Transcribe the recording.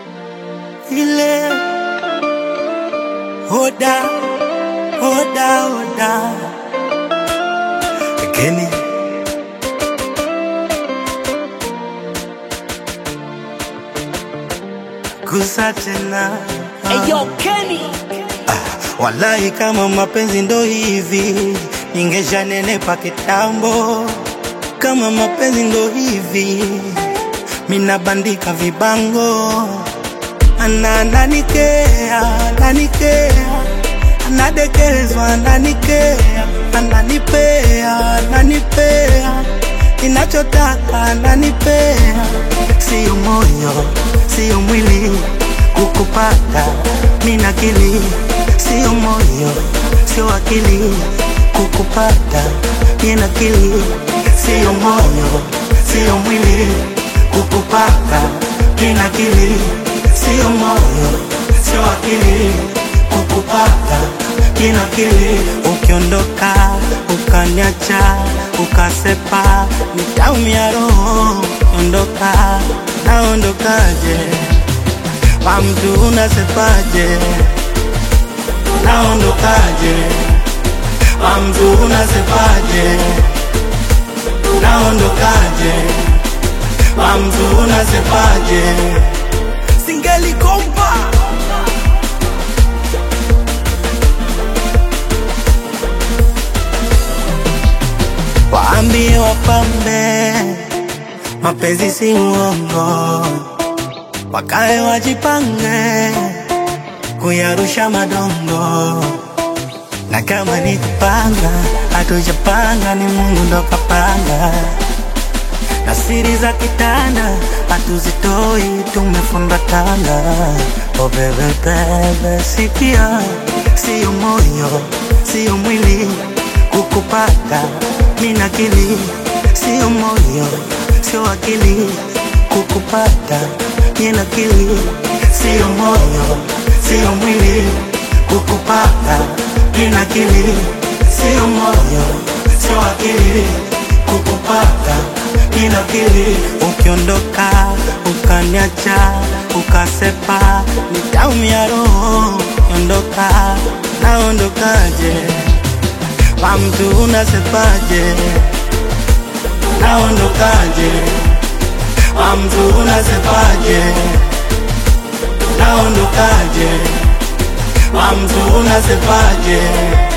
ile hoda hoda hoda Kenny gusa tena Eyo Kenny Wallahi, kama mapenzi ndo hivi, ningeshanenepa kitambo. Kama mapenzi ndo hivi, minabandika vibango. Ana ananikea, ananikea, anadekezwa, ananikea, ananipea, ananipea, ninachotaka ananipea. Sio moyo, sio mwili, kukupata mina akili, sio moyo, sio akili, kukupata mina akili, sio moyo, sio mwili, kukupata mina akili, sio moyo, sio akili, kukupata mina akili. Ukiondoka ukaniacha ukasepa, nitaumia roho. Ondoka, naondokaje? Kwa mtu unasepaje? Naondokaje? Kwa mtu unasepaje? Naondokaje? Kwa mtu unasepaje? Singelikompa waambie wapambe, mapenzi si uongo wakae wajipange kuyarusha madongo, na kama ni kupanga, hatujapanga, ni Mungu ndo kapanga, na siri za kitanda hatuzitoi, tumefungatana. Oh bebe bebe, sikia, sio moyo, sio mwili, kukupata mina akili, sio moyo, sio akili, kukupata mina akili, sio moyo, sio mwili, kukupata mina akili, sio moyo, sio akili, kukupata mina akili. Ukiondoka ukaniacha ukasepa, nitaumia roho. Ondoka, naondokaje? Kwa mtu unasepaje? Naondokaje? Kwa mtu unasepaje? Naondokaje? Kwa mtu unasepaje?